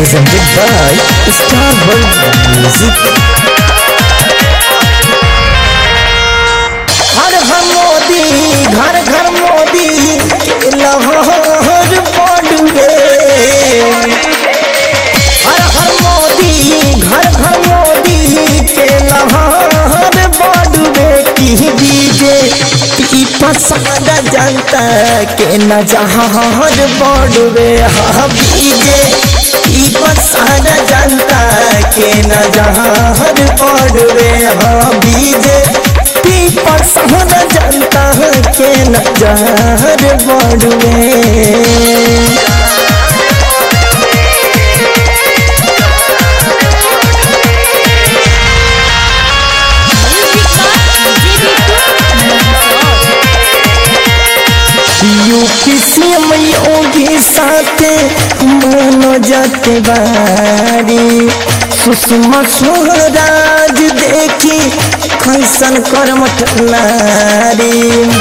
presented by Star World Music. हर घर मोदी घर घर मोदी लहर पड़ुए हर हर मोदी घर घर मोदी के लहर बड़ुए की डीजे की पसंद जनता के न जहर बड़ुए हाँ डीजे की पसंद जनता के न जहर बड़ुए हाँ डीजे की पसंद जनता के न जहर बड़ुए यूपी सीएम योगी साथे मनोज तिवारी सुषमा स्वराज देखी कैसन कर्मठ नारी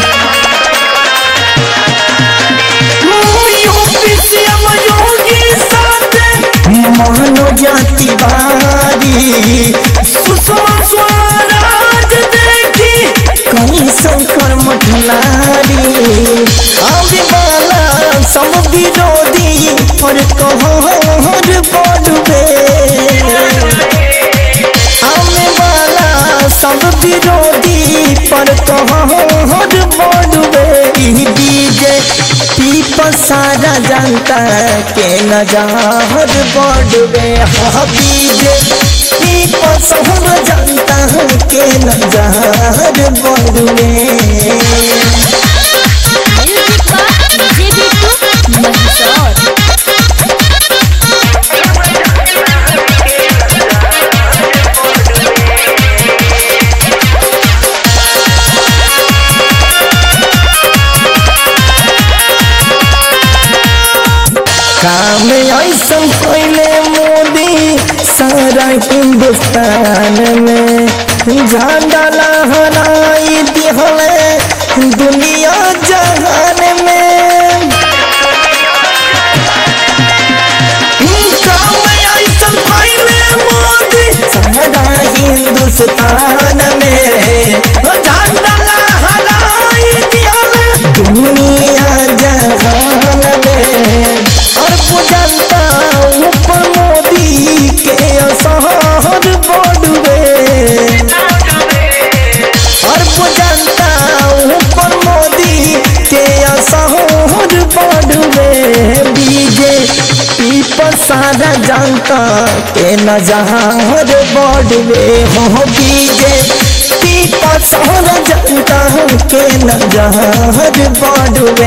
यूपी सीएम योगी साथे मनोज तिवारी सुषमा स्वराज देखी कैसन कर्मठ नारी आवे वाला सब विरोधी पर कहर पड़बे आवे वाला सब विरोधी पर कहर पड़बे ई डीजे पीपल सारा जनता के नजर बढ़बे हाँ डीजे पीपल सब जनता के नजर बढ़बे काम ऐसन कैले मोदी सारा हिंदुस्तान में झंडा लहराई दिहले दुनिया जहान में काम ऐसन कैले मोदी सारा हिंदुस्तान में झंडा लहराई दिहले दुनिया जहान में और जनता ऊपर मोदी के असहर बढ़वे और जनता ऊपर मोदी के असहर बढ़वे बीजे पीपर सारा जनता के नजहर बढ़वे हो बीजे पीपर सारा जनता के नजहर बढ़वे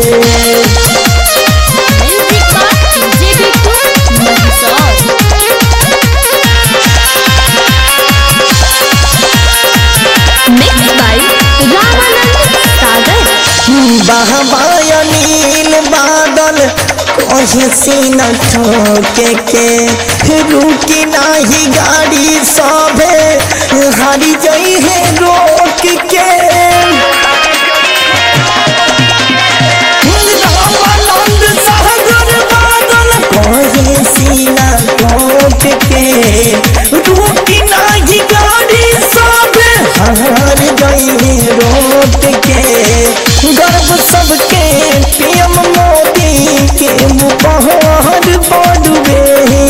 Mixed by Ramanand Sagar. बहबाया नील बादल कहीं सीन ठोके के रुकी नाही गाड़ी सभे हारी जई है रोक के रामानंद सागर बादल कहीं सीना ठोक के रुकी नाही गाड़ी सभे हार गई है रोक के गर्व सबके पीएम मोदी के मुपहर बढ़वे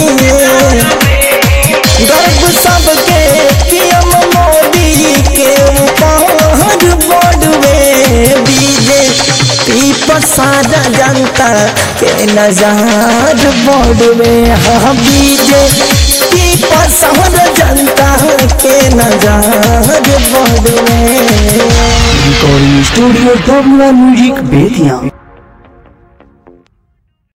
गर्व सबके पीएम मोदी के मुपहर बढ़वे बीजे पीपर सारा जनता के नजार बढ़वे हाँ बीजे पीपर सारा जनता के नजार बढ़वे Recording Studio WR Music Bethia.